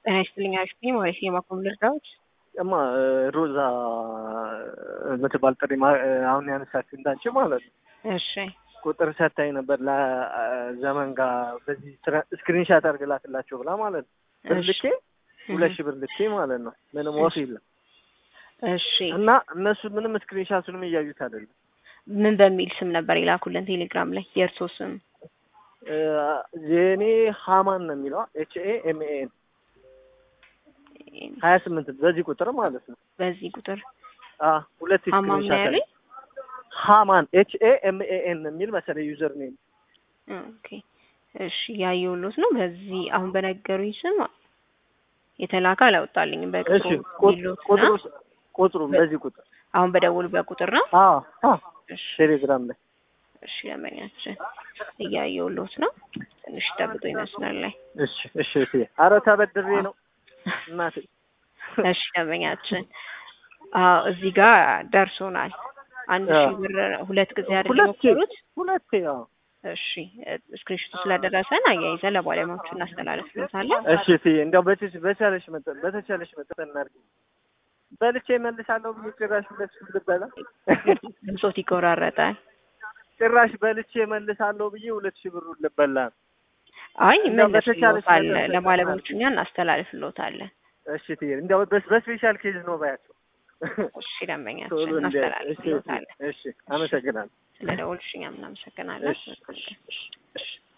ጤና ይስጥልኝ አሽፒ ማለት የማቆም ልርዳዎች እማ ሮዛ የምትባል ጥሪ ማ- አሁን ያነሳችሁ እንዳንቺ ማለት ነው። እሺ ቁጥር ሰታኝ ነበር ለዘመን ጋር በዚህ ስክሪንሻት አድርግላትላቸው ብላ ማለት ነው። ብር እሺ ልኬ ሁለት ሺህ ብር ልኬ ማለት ነው። ምንም ወፍ የለም እሺ እና እነሱ ምንም ስክሪንሻቱንም እያዩት አይደለም። ምን በሚል ስም ነበር የላኩልን ቴሌግራም ላይ የእርሶ ስም እ የኔ ሀማን ነው የሚለው ኤች ኤ ኤም ኤ ኤን ሀያ ስምንት በዚህ ቁጥር ማለት ነው። በዚህ ቁጥር አ ሁለት ሀማም ነው ስክሪንሻት ያለኝ ሃማን ኤች ኤ ኤም ኤ ኤን የሚል መሰለኝ ዩዘር ኔም። ኦኬ እሺ ያየሁሎት ነው በዚህ አሁን በነገሩኝ ስም የተላከ አላወጣልኝም እሺ በቅጡ ቁጥ- ሚሉት ቁጥሩ እና ቁጥሩ በዚህ ቁጥር አሁን በደውሉበት ቁጥር ነው አ አ እሺ ቴሌግራም ላይ እሺ ለመኛችን እያየሁሎት ነው ትንሽ ጠብቆ ይመስላል ላይ እሺ እሺ እሺ ኧረ ተበድሬ ነው እናቴ እሺ ደንበኛችን አዎ እዚህ ጋር ደርሶናል። አንድ አዎ። ሺህ ብር ሁለት ጊዜ አይደል ሁለቴ የሞከሩት? ሁለቴ አዎ እሺ ስክሪንሾቱ ስለደረሰን አያይዘን ለባለሙያዎቹ እናስተላለፍለታለን። እሺ እትዬ እንዲያው በተች በቻለሽ መጠን በተቻለሽ መጠን እናድርግ። በልቼ እመልሳለሁ ብዬ ጭራሽ ሁለት ሺህ ልበላ ድምፆት ይቆራረጣል። ጭራሽ በልቼ እመልሳለሁ ብዬ ሁለት ሺህ ብሩን ልበላ ነው። አይ እንደው በተቻለሽ መልስሎታል፣ መጠን ለባለሙያዎቹ እኛ እናስተላልፍሎታለን። እሺ እትዬ እንዲያው በስ- በስፔሻል ኬዝ ነው ባያቸው እሺ ደንበኛችን ቶሎ እንደ እሺ እናስተላልፍሎታለን። እሺ አመሰግናለሁ። ስለ ደወልሽ እኛም እናመሰግናለን። እሺ እሺ እሺ